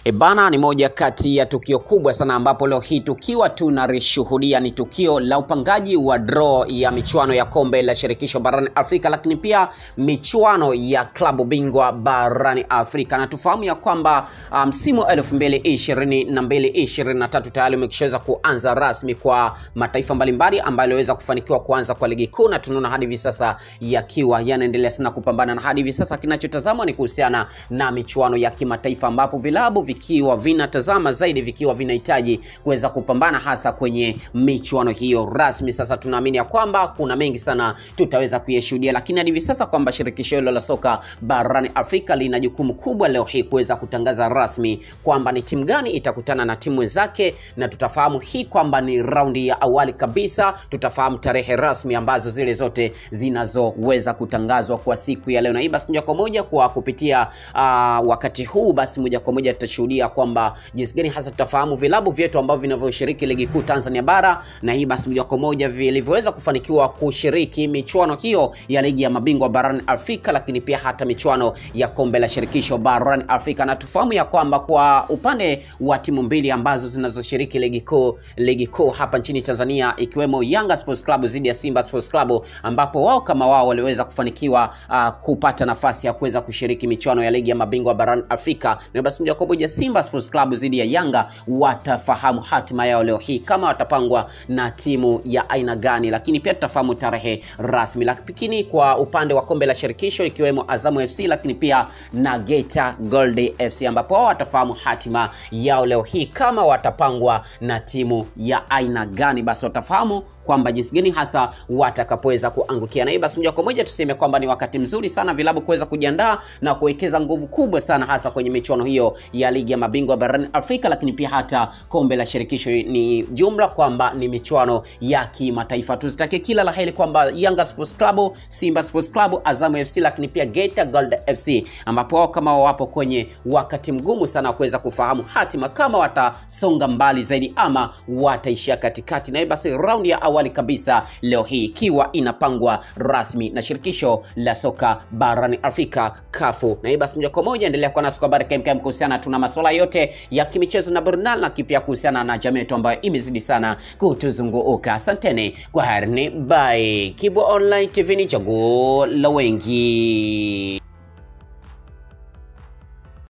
E bana, ni moja kati ya tukio kubwa sana ambapo leo hii tukiwa tunalishuhudia ni tukio la upangaji wa draw ya michuano ya kombe la shirikisho barani Afrika, lakini pia michuano ya klabu bingwa barani Afrika, na tufahamu ya kwamba msimu um, 2022 23 tayari umeshaweza kuanza rasmi kwa mataifa mbalimbali ambayo yaliweza kufanikiwa kuanza kwa ligi kuu, na tunaona hadi hivi sasa yakiwa yanaendelea sana kupambana, na hadi hivi sasa kinachotazamwa ni kuhusiana na michuano ya kimataifa ambapo vilabu vikiwa vinatazama zaidi vikiwa vinahitaji kuweza kupambana hasa kwenye michuano hiyo rasmi. Sasa tunaamini ya kwamba kuna mengi sana tutaweza kuyashuhudia, lakini hadi hivi sasa kwamba shirikisho hilo la soka barani Afrika lina jukumu kubwa leo hii kuweza kutangaza rasmi kwamba ni timu gani itakutana na timu zake, na tutafahamu hii kwamba ni raundi ya awali kabisa. Tutafahamu tarehe rasmi ambazo zile zote zinazoweza kutangazwa kwa siku ya leo, na hii basi moja kwa moja kwa kupitia uh, wakati huu basi moja kwa moja tutashuhudia kwamba jinsi gani hasa tutafahamu vilabu vyetu ambavyo vinavyoshiriki ligi kuu Tanzania bara, na hii basi moja kwa moja vilivyoweza kufanikiwa kushiriki michuano hiyo ya ligi ya mabingwa barani Afrika, lakini pia hata michuano ya kombe la shirikisho barani Afrika. Na tufahamu ya kwamba kwa upande wa timu mbili ambazo zinazoshiriki ligi kuu ligi kuu hapa nchini Tanzania, ikiwemo Yanga Sports Club dhidi ya Simba Sports Club, ambapo wao kama wao waliweza kufanikiwa uh, kupata nafasi ya kuweza kushiriki michuano ya ligi ya mabingwa barani Afrika, na basi moja kwa moja Simba Sports Club dhidi ya Yanga watafahamu hatima yao leo hii kama watapangwa na timu ya aina gani, lakini pia tutafahamu tarehe rasmi. Lakini kwa upande wa kombe la shirikisho ikiwemo Azamu FC, lakini pia na Geita Gold FC, ambapo wao watafahamu hatima yao leo hii kama watapangwa na timu ya aina gani, basi watafahamu kwamba jinsi gani hasa watakapoweza kuangukia. Na hii basi moja kwa moja tuseme kwamba ni wakati mzuri sana vilabu kuweza kujiandaa na kuwekeza nguvu kubwa sana hasa kwenye michuano hiyo ya ligi ya mabingwa barani Afrika, lakini pia hata kombe la shirikisho. Ni jumla kwamba ni michuano ya kimataifa. Tuzitake kila la heri kwamba Yanga Sports Club, Simba Sports Club, Azam FC, lakini pia Geita Gold FC, ambapo wao kama wapo kwenye wakati mgumu sana wa kuweza kufahamu hatima kama watasonga mbali zaidi ama wataishia katikati. Na hii basi raundi ya awali kabisa leo hii ikiwa inapangwa rasmi na shirikisho la soka barani Afrika kafu. Na hii basi moja kwa moja endelea kuwa nasi kwa habari kemkem kuhusiana, tuna masuala yote ya kimichezo na burudani na kipia kuhusiana na jamii yetu ambayo imezidi sana kutuzunguka. Asanteni kwa harini, bye. Kibwa Online TV ni chaguo la wengi.